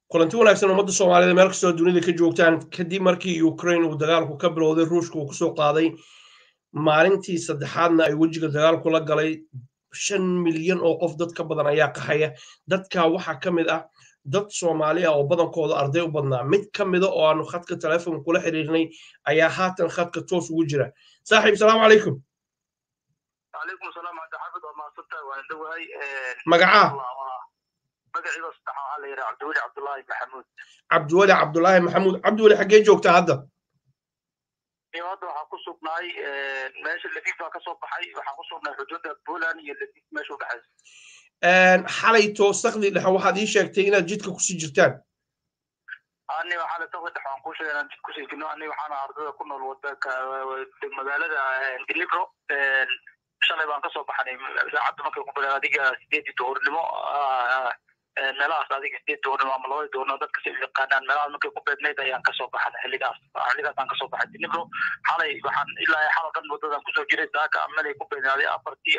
kulanti wanaagsan ummadda soomaaliyeed meel kastoo dunida ka joogtaan kadib markii ukraine uu dagaalku ka bilowday ruushka uu kusoo qaaday maalintii saddexaadna ay wejiga dagaalku la galay shan milyan oo qof dad ka badan ayaa qaxaya dadka waxaa ka mid ah dad soomaali ah oo badankooda arday u badnaa mid ka mida oo aanu khadka telefoon kula xiriirnay ayaa haatan khadka toos ugu jira saaxiib salaamu calaykum عليكم السلام عبد الحميد وما صرت وانا دوهي magacaa magaciiba saddex waxaa la yidhaha cabdiweli cabdullaahi maxamuud cabdiweli cabdulaahi maxamuud cabdiweli xaggee joogtaa hadda iyo hadda waxaa ku sugnaay meesha lafiif baa kasoo baxay waxaa ku sugnay xuduudda poland iyo lafiif meesha u dhexaysa xalayto sakdi dhexe waxaad ii sheegtay inaad jidka kusii jirtaan ani waxaa la soo dhex waan kuu sheegay inaan jid kusii jirno ani waxaana ardada ku nool wadanka magaalada dilibro shalay baan kasoo baxnay saacadda markay ku bilaan adiga sideedii duhurnimo meelahaas adiga sideed duhurnimo ama labadii duhurnimo dadka si yaqaanaan meelahaas markay ku beednayd ayaan kasoo baxnay xilligaas xilligaasaan kasoo baxay dilibro xalay waxaan ilaa xalo dhan waddadan kusoo jiray saaka amalay ku beednaaday afartii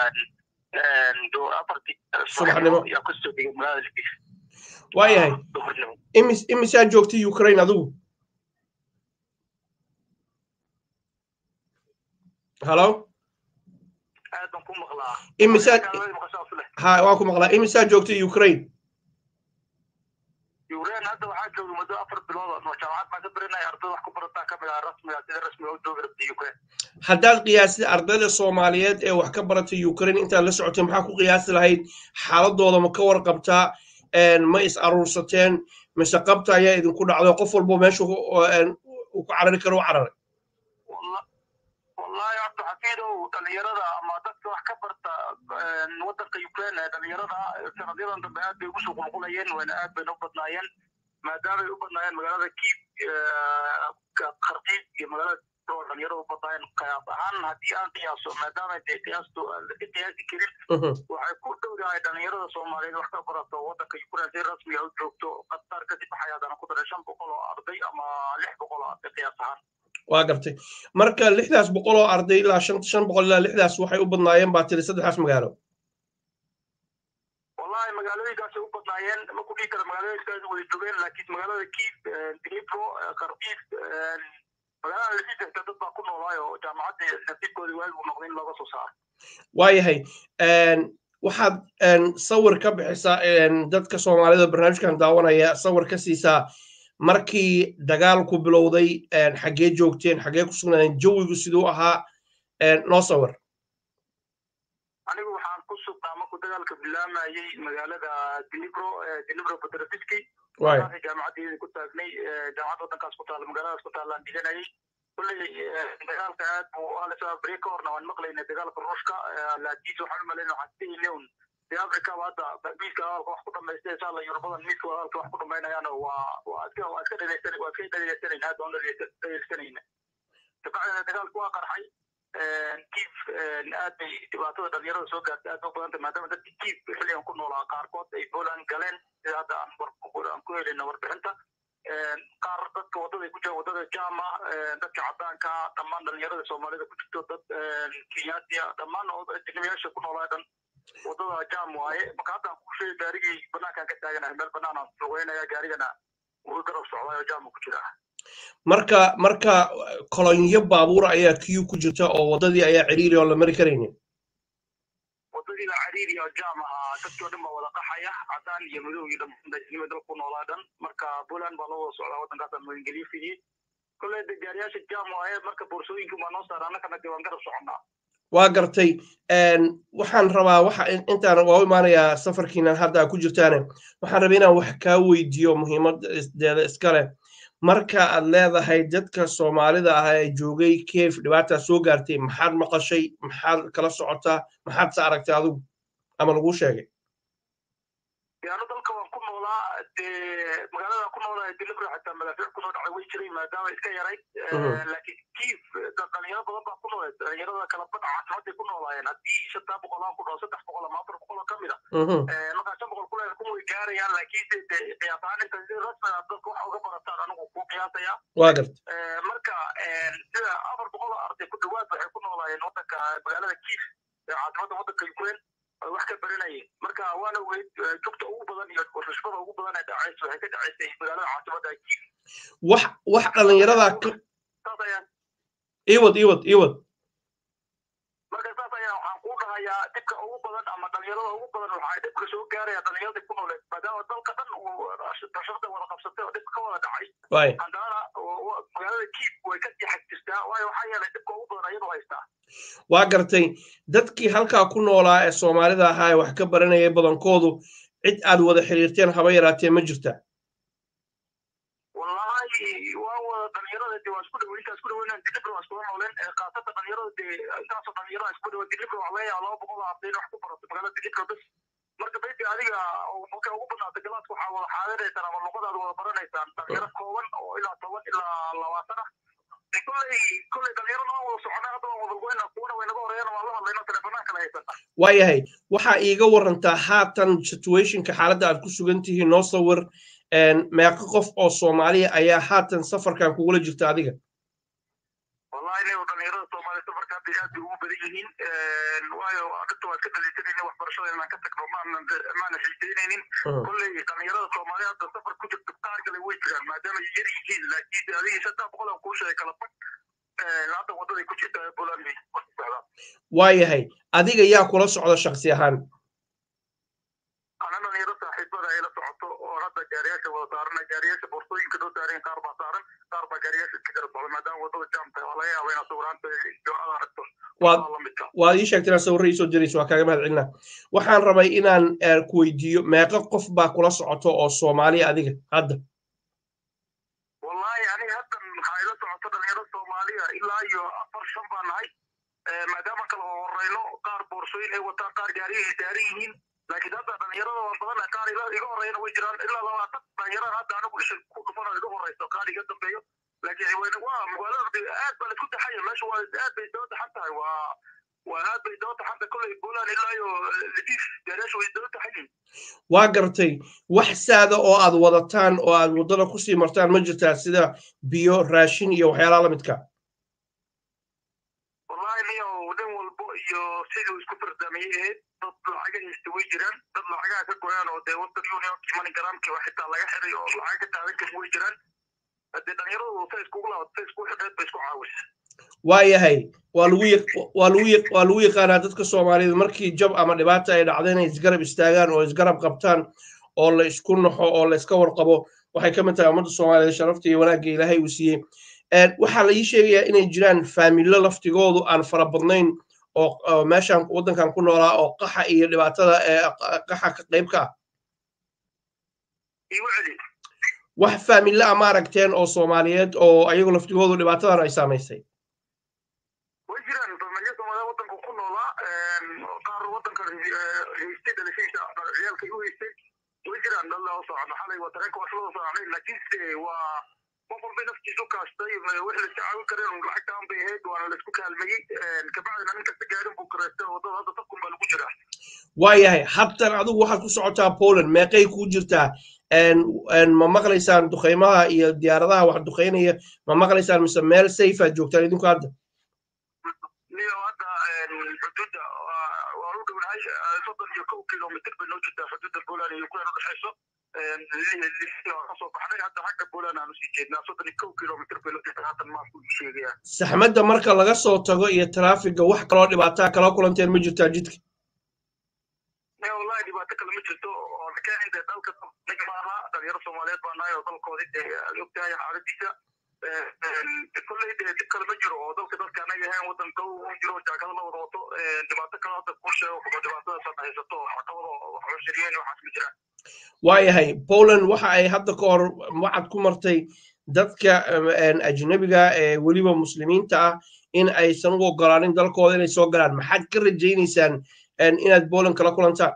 afartii Subaxnimo. ayaa kusoo dhigay magaalada libis waayahay duhurnimo imis imisaa joogtay ukraine adigu halo aad baan ku maqlaa imisaa Magaalada maqashaa fule ha waan ku maqlaa imisaa joogtay ukraine yuureen hadda waxaa jooga muddo afar bilood oo jaamacad baan ka baranaya ardada wax ku barataa ka mid ah rasmiga sida rasmiga u joogi rabta yukreen haddaad qiyaastid ardayda soomaaliyeed ee wax ka baratay ukraine intaad la socotay maxaa ku qiyaasi lahayd xaaladooda ma ka warqabtaa ma is aruursateen mise qabta ayaa idinku dhacday qof walbo meesha uu ku carari karo u cararay wallahi cabdixafiidow dhalinyarada ama dadka wax ka barta wadanka ukraine ee dhalinyarada sanadyadan dambe aad bay ugu soo qulqulayeen wayna aad bayna u badnaayeen maadaamay u badnaayeen magaalada kiib kharkiib iyo magaalada oo dhalinyarada u badnaayeen qiyaas ahaan haddii aan qiyaaso maadaama dee qiyaastu aan laga qiyaasi karin waxay ku dhowdahay dhalinyarada soomaaliyeed wax ka barato wadanka ukraine si rasmiga u joogto qatar kadib waxay haddana ku daray shan boqol oo arday ama lix boqol oo arday qiyaas ahaan waa gartay marka lixdaas boqol oo arday ilaa shan shan boqol ilaa lixdaas waxay u badnaayeen baa tiri saddexdaas magaalo wallahi magaalooyinkaasay u badnaayeen ma ku dhihi kara magaalooyinkaas way joogeen laakiin magaalada kiif dnipro kharkiif magaalada lafidesta dad baa ku noolaay oo jaamacaddii nasiibkoodii waagi uu noqday in looga soo saaro waayahay waxaad sawir ka bixisaa dadka soomaalida barnaamijkan daawanaya sawir ka siisaa markii dagaalku bilowday xaggee joogteen xaggee ku sugnaadeen jawigu siduu ahaa noo sawir anigu waxaan ku sugnaa markuu dagaalka bilaamayey magaalada dinibro dinibro petroviski waay markaasay jaamacaddeedii ku taagnay jaamacad waddankaas ku taalla magaaladaas ku taallaan dhiganayay kulley dagaalka aad buu alisa beri ka horna waan maqlaynay dagaalka ruushka laakiinse waxaan u malaynay waxaan sidaynay un dee afrikaba hadda miiska hadalka wax ku dhamaystay insha allah yurubadan miiska hadalka wax ku dhamaynayaan waa waa iska waa iska dhegeysan waa iska dhegeysanayna aad baan u dhegeysanayna kabacdina dagaalku waa qarxay kiif aad bay dhibaatada dhalinyarada soo gaartay aad u badanta maadaama dadka kiif xilligan ku noolaa qaarkood ay poland galeen sida hadda aan war aan ku helayna warbixinta qaar dadka wadada ku jira wadada jama dadka cadaanka dhammaan dhalinyarada soomaalida ku jirto dad kenyaatiya dhammaan ajnabiyaasha ku noolaa dhan wadada jam waaye marka hadda aan ku sheegay gaarigii banaankaan ka taaganahay meel banaan aan lugeynaya gaarigana wuu garab socdaay oo jama ku jira marka marka kolonyo baabuur ayaa kiyu ku jirta oo waddadii ayaa ciriiri oo la mari karaynin wadadiina cariiri oo jam ahaa dadkii o dhan baa wada qaxaya cadaan iyo madow iyo dhammaanima dal ku noolaa dhan marka poland baa loo wada socdaa waddankaasa magangeliyo fidiyey kolley de gaariyaasha jam waaye marka boorsooyinka baa noo saara annagana dee waan garab soconnaa waa gartay waxaan rabaa waxa intaan waa u imaanayaa safarkiinan hadda ku jirtaane waxaan rabaa inaan wax kaa weydiiyo muhiimadeeda iskale marka aad leedahay dadka soomaalida ah ee joogay keef dhibaataa soo gaartay maxaad maqashay maxaad kala socotaa maxaad se aragtay adigu ama laguu sheegay yaano dalka waan ku noolaa dee magaalada ku noolaa dilibra xataa madaafiic kusoo dhacay way jiray maadaama iska yarayd laakiin kiif dhalinyaro badan baa ku noolay dhalinyarada kala badha caasimaday ku noolaayeen haddii shantaa boqol aan ku dhaho saddex boqol ama afar boqol oo ka mid a markaa shan boqol kuleer kuma way gaarayaan laakiin de de qiyaas ahaan inta si rasmi ah dadka waxa uga barataan anigu ku qiyaasaya waa gartay marka sida afar boqol oo arday ku dhawaad waxay ku noolaayeen waddanka magaalada kiif ee caasimadda waddanka ukraine wax ka baranayeen marka waana weyd jugta ugu badan iyo rushbada ugu badan ee dhacaysa waxay ka dhacaysay magaalada caasimada wax wax dhalinyarada saas ayaan iwad iwad iwad marka saas ayaa waxaan kuu dhahayaa dhibka ugu badan ama dhalinyarada ugu badan waxaa dhibka soo gaaraya dhalinyarada ku nooleed maadaama dalka dhan uu rashada wada qabsatay oo dhibka ka wada dhacay waay haddana magaalada kiib way ka jaxag jirtaa waayo waxaa yeelay dhibka ugu badan ayadu haystaa waa gartay dadkii halkaa ku noolaa ee soomaalida ahaa ee wax ka baranayay badankoodu cid aad wada xiriirteen haba yaraatee ma jirta wallahi waa wada dhalinyarada de waa isku dhow intaa isku dhoweynan dilibra waa iskula nooleen khaasatan dhalinyarada de intaasoo dhalinyarada isku dhowa dilibra wax laga yaaba laba boqol oo ardayn wax ku barato magaalada dilibra bes marka bayti adiga markay ugu badnaata galaadka waxaa wada xaadinaysaan ama luqadaada wada baranaysaan dhalinyaro kooban oo ilaa toban ilaa labaatan ah kolley kolley dhalinyaro noo wada socona hadda waan wada goyna kuwana way naga horeeyaan waan la hadlayno teleefanaan kala haysana waayahay waxaa iiga warantaa haatan situationka xaaladda aad ku sugan tihiin noo sawir meeqo qof oo soomaaliya ayaa haatan safarkan kugula jirta adiga wallahi nin dhalinyarada soomaaliya safarka hadda aad bay ugu badan yihiin waayo dhinta waa iska daliisanayna waxbarashada inaan ka tagno maanan maana xiisaynaynin kolley dhalinyarada soomaaliya hadda safar ku jirta qaar kale way jiraan maadaama ay yar yihiin laakiin adigii saddex boqol aan kuu sheegay kala bag hadda wadaday ku jirta buland bay ku socdaan waayahay adiga yaa kula socda shaksi ahaan ana dhalinyaro saaxiibada ay la socoto oo hadda gaariyaasha wada saarana gaariyaasha boorsooyinka noo saareen qaar baa saaran qaar baa gaariyaasha iska kala socda maadaama wadada jaam tahay waa laga yaaba inaad sawiraanta iyo aad aragto waad lamidka waad ii sheegtay inaad sawirra iisoo dirayso waa kaaga mahad celina waxaan rabay inaan ku weydiiyo meeqo qof baa kula socoto oo soomaaliya adiga hadda wallahi aniga haddan waxaa ila socoto dhalinyaro soomaaliya ilaa iyo afar shan baa nahay maadaama kala horeyno qaar boorsooyin ay wataan qaar gaariyay saaran yihiin laakiin hadda dhalinyarada waa badan qaar iga horeyna way jiraan ilaa labaatan dhalinyarada hadda anigu isha ku dhufano iga horeyso qaar iga dambeeyo laakiin waa magaalada aad baa laisku taxaya meesha waa aad bay daba taxan tahay waa waa aad bay daba taxan tahay kolley buland ilaa iyo ladiif gaariyaasha way daba taxan yihiin waa gartay wax saada oo aad wadataan oo aad waddada kusii martaan ma jirtaa sida biyo raashin iyo waxyaalaha la midka wallahi niyo nin walbo iyo siduu isku fardaamiyey ahayd dad lacaga haysta way jiraan dad lacagaha ka goyaan oo dee western unionki money gramki wax xitaa laga xiray oo lacag ka taadan karin way jiraan haddee dhalinyaradu say iskugu laabat say isku xidheed bay isku caawisa waayahay waa lagu waa lagu waa lagu yaqaanaa dadka soomaaliyeed markii jab ama dhibaata ay dhacdo inay isgarab istaagaan oo isgarab qabtaan oo la isku naxo oo la iska warqabo waxay ka mid tahay ummadda soomaaliyeed sharafta iyo wanaagga ilaahay uu siiyey waxaa la ii sheegayaa inay jiraan faamilo laftigoodu aan fara badnayn oo meeshan waddankan ku noolaa oo qaxa iyo dhibaatada ee qaxa ka qayb ka ah igu celi wax faamilo a ma aragteen oo soomaaliyeed oo ayagu laftigoodu dhibaatadan ay saamaysay way jiraan familyo soomaaliya waddanka ku noolaa qaar waddanka haystay dhalashadiisa ciyaalka u haystay way jiraan dad loo socdo xalay waa tareenka waa soo socnay laakiinse waa qof walba naftiisu kaastay wixii la caawin kareen lacagtaan bay ahayd waana laisku kaalmayey kabacdina nin kasta gaarin buu kareystay waddada hadda sabkun baa lagu jiraa waayahay habtan adigu waxaad ku socotaa poland meeqay kuu jirtaa ma maqlaysaan duqaymaha iyo diyaaradaha wax duqaynaya ma maqlaysaan mise meel safe aad joogtaan idinku hadda niyo hadda xuduudda waa u dhownahay soddon iyo kow kilomitr bay noo jirtaa xuduudda poland iyo ukraine udhexayso kasoo baxnay hadda xagga poland aan usii jeednaa soddon iyo kow kilomitr bay noo jirtaa haddan maasku sheegaya saxmadda marka laga soo tago iyo taraafiga wax kaloo dhibaataa kala kulanteen ma jirtaa jidka ne wallahi dhibaato kale ma jirto oo nakeen dee dalka nig maaha dhalinyaro soomaaliyeed baa nahay oo dalkoodii dee ogtahay xaaladiisa kolley dee dib kale ma jiro oo dalka dadka anaga ahayn waddanka u jiro jaakada la wada wato dhibaato kale hadda kuu sheego kuba dhibaatadaas hadda haysato caqabado waxushiriyeen waxaas ma jiraan waayahay poland waxa ay hadda ka hor waxaad ku martay dadka ajnabiga ee weliba muslimiinta ah in aysan u ogolaanin dalkooda inay soo galaan maxaad ka rajaynaysaan inaad poland kala kulantaan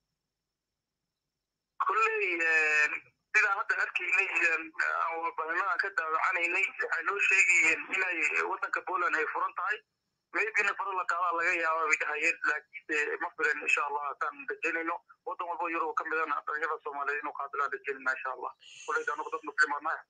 kolley sidaa hadda arkaynay badanadaan ka daawacanaynay waxay noo sheegayeen inay waddanka poland ay furan tahay maybina faro la qaadaa laga yaaba bay dhahayeen laakiinse ma filan insha allah haddaan rajaynayno waddan walbo yurub ka midana dhalinyarada soomaaliyeed inuu qaadilaan rajaynayna insha allah kolley anagu dad muslimaan nahay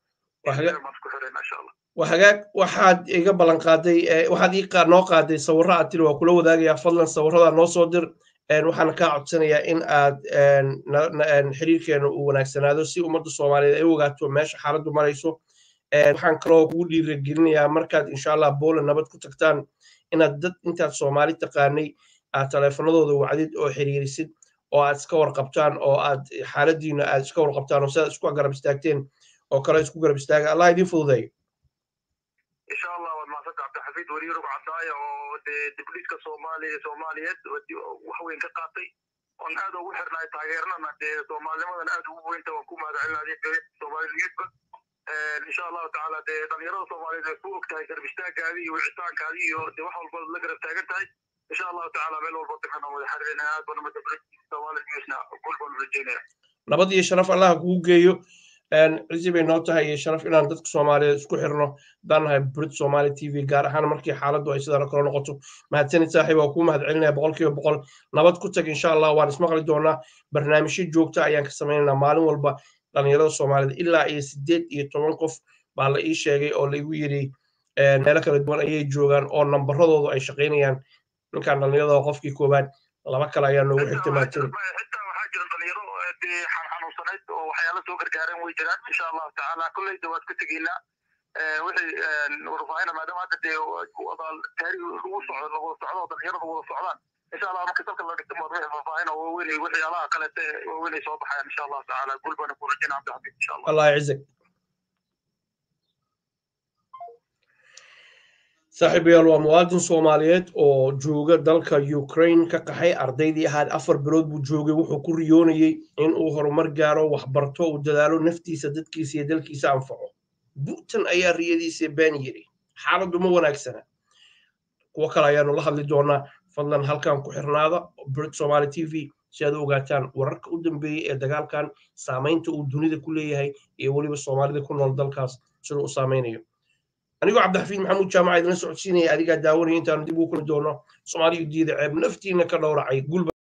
waa hagaag waxaad iga ballan qaaday waxaad ii noo qaaday sawirro aad tiri waa kula wadaagayaa fadlan sawirrada noo soo dir waxaana kaa codsanayaa in aad xiriirkeena uu wanaagsanaado si ummadda soomaaliyeed ay ogaato meesha xaaladdu marayso waxaan kaloo kugu dhiirigelinayaa markaad insha allah booland nabad ku tagtaan inaad dad intaad soomaali taqaanay aad taleefanadooda wacdid oo xiriirisid oo aad iska warqabtaan oo aad xaaladiina aad iska warqabtaan oo sidaad isku garab istaagteen oo kale isku garab istaaga allah idin fududeeyo insha allah waad mahadsanta cabdixafiid weriirug cadaaya oo dee dibdhiska soomaaliya soomaaliyeed wax weyn ka qaatay oon aad ugu xirnaay taageernana dee soomaalinimadan aad ugu weynta waan ku mahadcelinaya soomaaliniyeedba insha allahu tacaala dee dhalinyarada soomaaliyeed ay ku og tahay garab istaagaadii iyo wicitaankaadii iyo dee wax walba la garab taagan tahay insha allahu tacaala meel walba tagana wada xariirina aad bana madabri soomaali newsna gol baan rajeynaya nabad iyo sharaf allah kugu geeyo cizi bay noo tahay iyo sharaf inaan dadka soomaaliyeed isku xirno haddaan nahay brit somali t v gaar ahaan markii xaaladdu ay sidaana kale noqoto mahadsanid saaxiib waa kuu mahad celinaya boqol kiiba boqol nabad ku tag insha allah waan ismaqli doonaa barnaamijyo joogta ayaan ka samaynaynaa maalin walba dhalinyarada soomaaliyeed ilaa iyo sideed iyo toban qof baa la ii sheegay oo laigu yidhi meelo kala duwan ayay joogaan oo nambaradoodu ay shaqaynayaan ninkaan dhalinyarada qofkii koowaad laba kale ayaa noogu xigtay mahadsanid xanuunsanayd oo waxyaala soo gargaareen way jiraan insha allahu tacaala kolleyda waad ku tegeynaa wixii warfaahina maadaama hadda dee wadaal taari lagu socdo lagu socdo dhalinyarada wada socdaan insha allah marka dalka la dhigto maad wixii faahfaahina waaweynay waxyaalaha kalete waaweynay soo baxayaan insha allahu tacaala gul baana ku rajayna cabdixafiid insha allah allah yacizak saaxiibayaal waa muwaadin soomaaliyeed oo jooga dalka ukraine ka qaxay ardaydii ahaad afar bilood buu joogay wuxuu ku riyoonayey in uu horumar gaaro waxbarto uu dadaalo naftiisa dadkiisa iyo dalkiisa anfaco bu'tan ayaa riyadiisa been yidhi xaaladdu ma wanaagsana kuwo kale ayaanu la hadli doonaa fadlan halkan ku xirnaada brit somali t v si aad u ogaataan wararka u dambeeyey ee dagaalkan saamaynta uu dunida ku leeyahay iyo weliba soomaalida ku nool dalkaas siduu u saamaynayo anigoo cabdixafiid maxamuud jaamaca idinla socodsiinaya adigaa daawanaya intaanu dib ugu kuli doono soomaaliyu diida ceeb naftiina ka dhowracay gulba